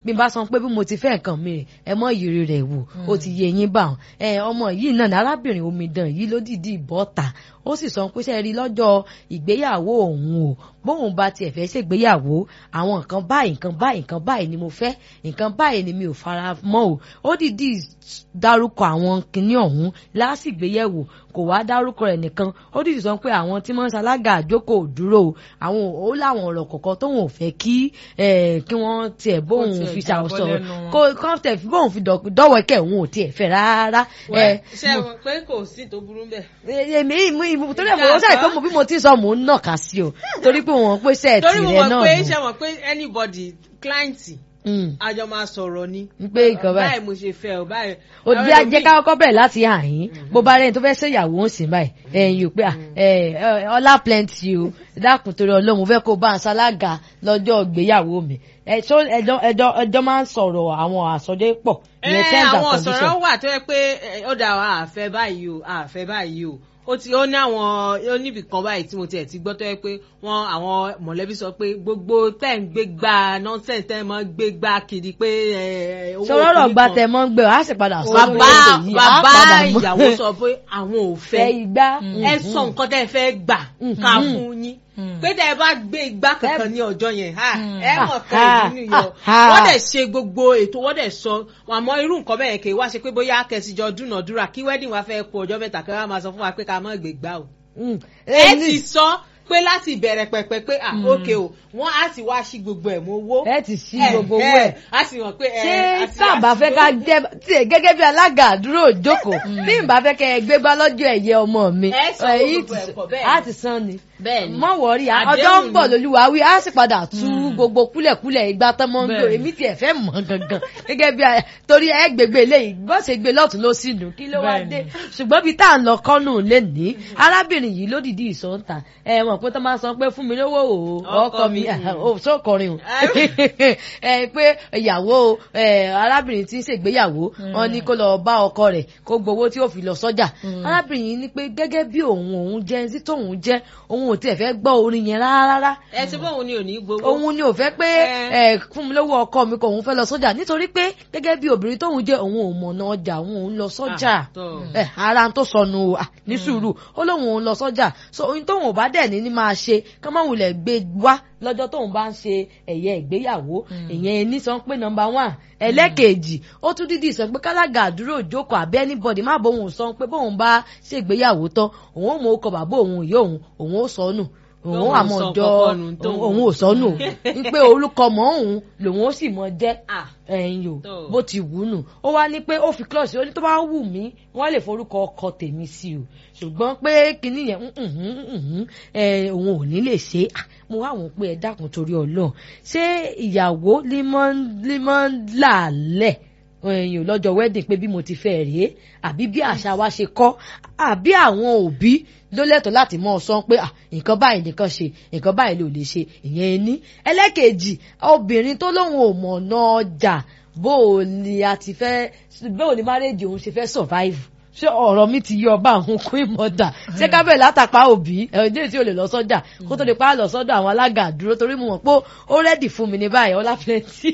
bí n bá sọ pé bí mo ti fẹ́ nǹkan mi rè ẹ mọ ìrírí rẹ̀ wò ó ti yé yín bá wọn ẹ ọmọ yìí náà ní arábìnrin omidan yìí ló dìdí bọ́ta ó sì sọ pé sẹ́ẹ̀rí lọ́jọ́ ìgbéyàwó òun o bóun bá tiẹ̀ fẹ́ ṣègbéyàwó àwọn nǹkan báyìí nǹkan báyìí nǹkan báyìí ni mo fẹ́ nǹkan báyìí ni mi ò fara mọ́ o ó dìdí dárúkọ àwọn kinní ọ̀hún lásìgbéyẹ̀wò kò wá dárúkọ rẹ̀ nìkan ó dìdí sọ pé àwọn tí wọ́n ń ṣalága àjókò dúró o àwọn ó láwọn ọ̀rọ̀ kọ̀ọ̀kan tóun ò fẹ́ kí kí wọ́n tiẹ̀ bóun tiẹ̀ fi jábọ́ ṣàwòsàn lẹ́nu wọn. kó kọ́ńtẹ̀ fi bóun fi dọ́wọ́kẹ́ òun ò tiẹ̀ fẹ́ rárá. Wẹ́, ẹ, ṣé wọn pé kò sí tó burú bẹ́ẹ̀. èmi ìmú ìmú torí ẹ̀ mo sáré pé mo bí mo ti sọ mò ń nàka sí o torí pé wọ́n pé sẹ́ẹ̀tì torí mo rẹ̀ mọ̀ náà pé nù. ṣé wọn pé anybody client Mm. àjọ máa sọ̀rọ̀ ni. ń pé nǹkan báyìí báyìí mo ṣe fẹ́ o báyìí. ó bí ajẹ́ ká kọ́kọ́ bẹ̀rẹ̀ láti àyín bó bá rẹ́ni tó fẹ́ ṣèyàwó ń sìn báyìí ẹ̀yìn ò pé à, ẹ̀, ẹ̀, ọlá plenty o dákun torí ọlọ́run mo fẹ́ kó bá ń ṣalága lọ́jọ́ ìgbéyàwó mi ẹ̀ tó ẹjọ́ ẹjọ́ ẹjọ́ máa ń sọ̀rọ̀ àwọn àsọdé pọ̀ ẹ ìyẹn terms and àwọn conditions. ọ̀sọ̀rọ̀ wà tó yẹ pé ẹ, ó dà wá àfẹ́ báyìí o àfẹ́ báyìí o ó ti ó ní àwọn ó níbì kan báyìí tí mo tiẹ̀ ti gbọ́ tó yẹ pé wọ́n àwọn mọ̀lẹ́bí sọ pé gbogbo tẹ̀ ń gbé gbá nọ́ńsẹ̀nsì tẹ̀ mọ́ gbé gbá kiri pé ẹ, ẹ, owó sọ̀rọ̀ kìíní gba kan. tẹ mọ́ ń gbé ọ á sì padà sọ bàbá lórí ètò yìí, á bàbá padà mọ̀. ìyàwó sọ pé àwọn ò fẹ́ fẹ́ igbá ẹ sọ nǹkan tẹ́ ẹ fẹ́ gbà ká fún yín pé tẹ́ ẹ bá gbé igbá kankan ní ọjọ́ yẹn ha ẹ mọ̀ pé Ah, ìdí nìyẹn ah, wọ́n dẹ̀ ṣe gbogbo ètò wọ́n dẹ̀ sọ àmọ́ irú nǹkan bẹ́ẹ̀ kì í wá ṣe pé bóyá kẹsìjọ dúnàdúrà kí wedding wa fẹ́ kó ọjọ́ mẹ́ta kí wọ́n máa sọ fún wa pé ká má gbé gbá o Mm. ẹ Èyí- ti sọ pé láti ìbẹ̀rẹ̀ pẹ̀pẹ̀ pé ah ókè o wọ́n á ti wá sí gbogbo ẹ̀ mọ́ owó ẹ ti sí gbogbo owó ẹ̀ á sì mọ̀ pé ẹ ṣé á ti sábà wá sí fẹ́ ká gbogbo- jẹ́ tí ẹ gẹ́gẹ́ bí alága àdúró òjókòó bí n bá fẹ́ kẹ́ ẹ gbé bá lọ́jọ́ ẹ̀yẹ ọmọ mi Ẹ sọ ẹ, gbogbo yìí ti- ẹ̀kọ́ bẹ́ẹ̀ á ni. ti san ni bẹ́ẹ̀ ni mọ wọrí Àdéhùn ọjọ́ ń bọ̀ ni. lolúwa wí á sì padà tú gbogbo kúlẹ̀kúlẹ̀ ìgbà tán mọ́ ń gbé Bẹ́ẹ̀ ni. èmi tiẹ̀ fẹ́ mọ̀ gangan gẹ́gẹ́ bí a- torí ẹ gbègbè eléyìí bọ́ ṣe gbé lọ́tún ló sì dùn kí ló wá Bẹ́ẹ̀ ni. dé ṣùgbọ́n bí tá à ń lọ kọ́nù lè ní arábìnrin yìí ló dìdí ìsọ̀ǹtà ẹ mọ̀ pé tó máa sọ pé fún mi lówó o ọkọ mi ò sókòrin o ẹ pé ìyàwó ẹ, arábìnrin tí ń ṣègbéyàwó wọn ní kó lọ bá ọkọ rẹ̀ kó gbowó tí ó fi lọ sọ́jà arábìnrin yìí ní pé gẹ́gẹ́ bí òun òun jẹ́ ẹni tí tóun jẹ́ òun ò tiẹ̀ fẹ́ gbọ́ orin yẹn rárá ẹ ti bóun ni ò ní gbowó. òun ni ò fẹ́ pé Ẹ. ẹ fún mi lówó ọkọ mi kò òun fẹ́ lọ sọ́jà nítorí pé gẹ́gẹ́ bí obìnrin tóun jẹ́ òun ò mọ̀nà ọjà òun òun lọ sọ́jà Ah, tọ́. ẹ ara tó sọnù o, ah, ní sùúrù ó lóun òun lọ sọ́jà so ohun tóun ò bá dẹ̀ ní ní máa ṣe ká má wulẹ̀ gbé wá lọ́jọ́ tóun bá ń ṣe ẹ̀yẹ ìgbéyàwó ìyẹn ní sọ pé nọmba one ẹlẹ́kejì ó tún dídì sọ pé kálága àdúró òjókòó àbí anybody má bóun sọ pé bóun bá ṣègbéyàwó tán òun ò mọ ọkọ bàbá òun ìyá òun òun ó sọ nù òun Lóun àmọ́ sọ ọjọ́ kọ́kọ́ nù tóun. òun ò sọnù ń pé orúkọ mọ́ òun lòun ó sì mọ jẹ́ Ah. ẹ̀yìn o Tó. bó ti wù ú nù ó wá ní pé ó fi klọ́ọ̀sì ó ní tó bá wù mí wọ́n lè forúkọ ọkọ tèmi sí o ṣùgbọ́n pé kinní yẹn mm, mm, mm, mm, ẹ, òun ò ní lè ṣe é. Ah, mo wá wọn pé ẹ dákun torí Ọlọ́run ṣé ìyàwó límọ́ làálẹ̀ ẹ̀yìn lọ́jọ́ wedding pé bí mo ti fẹ́ rèé àbí bí àṣà wa ṣe kọ́ àbí àwọn òbí ló lẹ́tọ̀ọ́ láti mọ̀ ọ́ sọ pé ah, nǹkan báyìí nìkan ṣe nǹkan báyìí ló lè ṣe ìyẹn ní ẹlẹ́kejì obìnrin tó lóun ò mọ̀nà ọjà bó o ní a ti fẹ́ bó o ní márèjì òun ṣe fẹ́ survive ṣé ọ̀rọ̀ mi ti yọ ọba àwọn kún ìmọ̀dà ṣé kábẹ̀ látàpá òbí ẹ̀ẹ́dẹ́ tí o lè lọ sọ́jà kó tó lè pa á lọ sọ́dọ̀ àwọn alága àdúró torí mo mọ̀ pé ó rẹ́dì fún mi ní báyìí ọlá plenty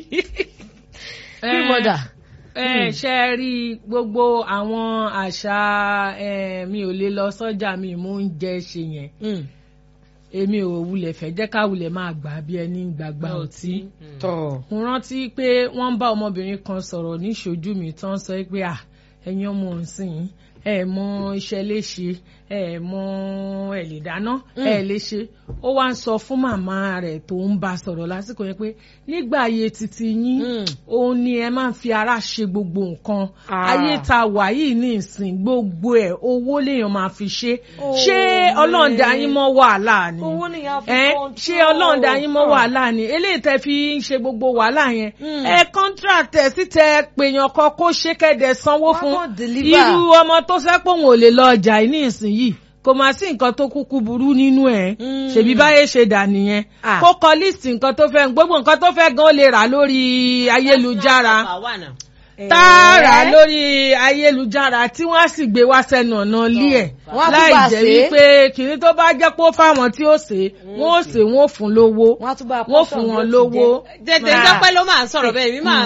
kún ìmọ̀dà. ẹ ṣe rí gbogbo àwọn àṣà ẹ, mi ò lè lọ sọ́jà mi mú oúnjẹ ṣe yẹn èmi ò wulẹ̀ fẹ́ jẹ́ ká wulẹ̀ máa gbà bí ẹni gbàgbà ọtí tọ́ mo rántí pé wọ́n ń bá ọmọbìnrin kan sọ̀rọ̀ níṣojú mi tán sọ pé à ẹ̀yin ọmọ òǹsìn ẹ mọ iṣẹ́ léṣe ẹ mọ ẹ lè dáná ẹ lè ṣe ó wá ń sọ fún màmá rẹ̀ tó ń bá sọ̀rọ̀ lásìkò yẹn pé nígbà ayé titi yín Mm. òun ni ẹ máa ń fi ara ṣe gbogbo nǹkan Ah. ayé ta wà yìí ní ìsìn gbogbo ẹ̀ owó lèèyàn máa fi ṣe Oh, ṣé ọlọ́run dá yín mọ́ wàhálà ni owó nìyẹn fi ẹ control. ṣé ọlọ́run dá yín mọ́ wàhálà ni eléyìí tẹ́ fi ń ṣe gbogbo wàhálà yẹn Mm. ẹ contract ẹ sì tẹ pèèyàn kan kó ṣe kẹ́dẹ̀ sanwó Wọ́n fún kàn deliver. irú ọmọ tó fẹ́ pé òun ò lè lọ ọjà yìí ní ìsinyìí kò máa sí nǹkan tó kúkú burú nínú ẹ̀ Mm. ṣèbí báyé ṣe dà nìyẹn Ah. kó kọ líìsì nǹkan tó fẹ́ gbogbo nǹkan tó fẹ́ gan ó lè rà lórí ayélujára tààrà Eh? lórí ayélujára tí wọ́n á sì gbé wá sẹ́nu ọ̀nà ilé ẹ̀ Wọ́n á tún láì bá jẹ́ ṣe é. wípé kìnní tó bá jẹ́ pé ó fáwọn tí ó ṣe wọ́n ó ṣe wọ́n ó fún lówó wọ́n á tún bá wọ́n ó fún wọn lówó. tètè sọ pé ló máa ń sọ̀rọ̀ bẹ́ẹ̀ mi máa